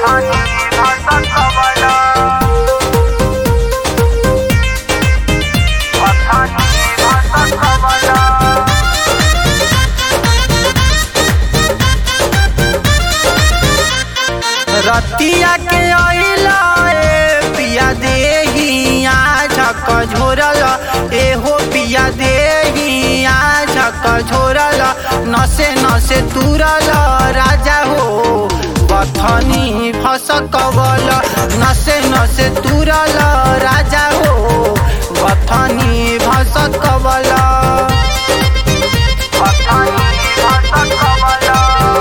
बथानी भसकवला बथानी भसकवला रतिया के अइला ए पिया देहिया झक झोरल एहो पिया देहिया झक झोरल नसे नसे तुरल राजा हो बथनी फसकवल नसे नसे तुरल राजा हो बथनी फसकवल बथानी भसकवला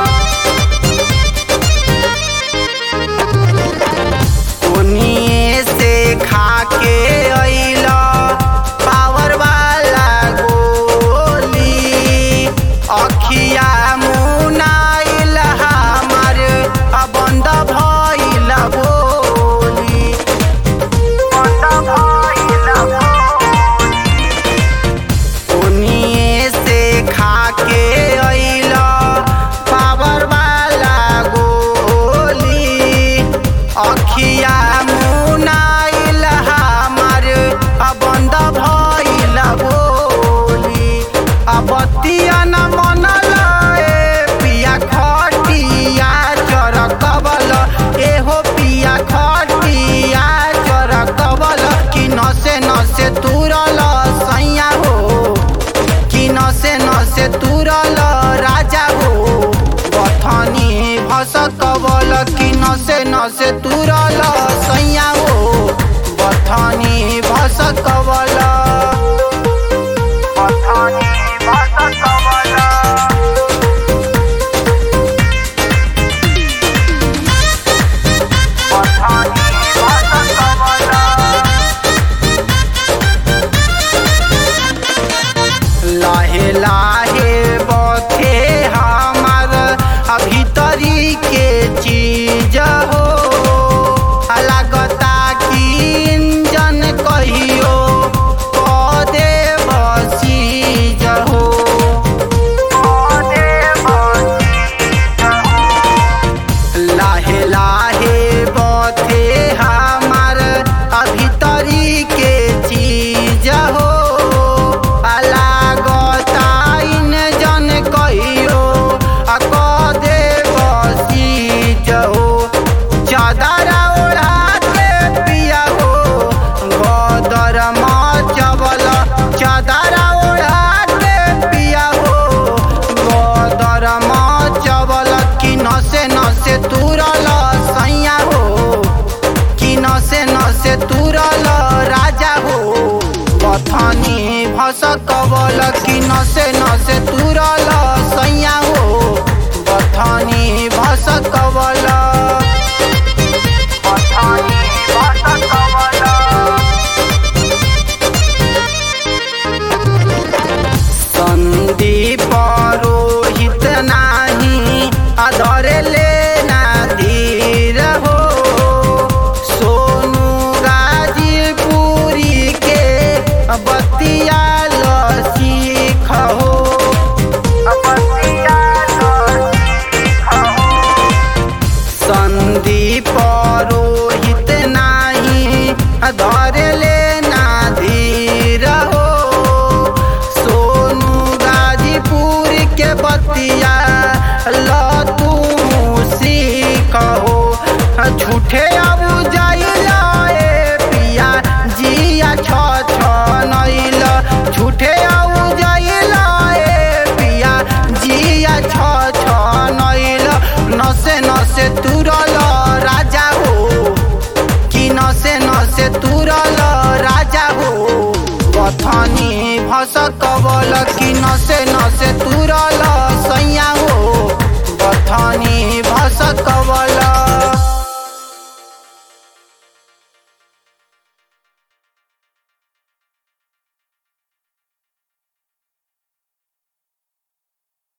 ओनिए से खा के अइला पावर वाला गोली अखिया मुनाइल हमार बंद भइल बोली बंद भइल भोली ओनिए से खा के अइला पावर वाला गोली अखिया मुनाइल हमार बंद भइल बोली बतिया न मनल ए पिया खटिया चरकबल एहो पिया खटिया चरकबल कि नसे नसे तुरल सैया हो कि नसे नसे तुरल राजा हो बथनी भसकबल कि नसे नसे तुरल सैया हो बथनी भसकबल बथानी भसकवला बथानी भसकवला लाहे लाहे बथे हमार भीतरी के चीज हो लागता कि इंजन कहियो कदे बसीज हो ओदे बसीज लाहे लाहे बथे हमार भीतरी के चीज हो लागता इंजन कहियो कदे बसीज हो चादरा ओढ़ा के पिया हो गदर मचबल चादरा ओढ़ा के पिया हो गदर मचबल कि नसे नसे तुरल सैया हो कि नसे नसे तुरल राजा हो बथनी भसकबल कि नसे नसे तुरल सैया हो बथनी भसकबल बथानी भसकवला संदीप रोहित नाही अधरे लेना धीर हो सोनू गाजीपुरी के बतिया ल सीख हो बतिया सीखो संदीप रोहित नाही धरे लेना धीर हो सोनू गाजीपुर के बतिया ल तू सीख हो झूठे अब जाइला ए पिया जिया छ छ नैल झूठे अब जाइला ए पिया जिया छ छ नैल नसे नसे तुरल राजा हो कि नसे नसे तुरल राजा हो बथनी भसकबल कि नसे नसे तुरल सैया हो बथनी भसक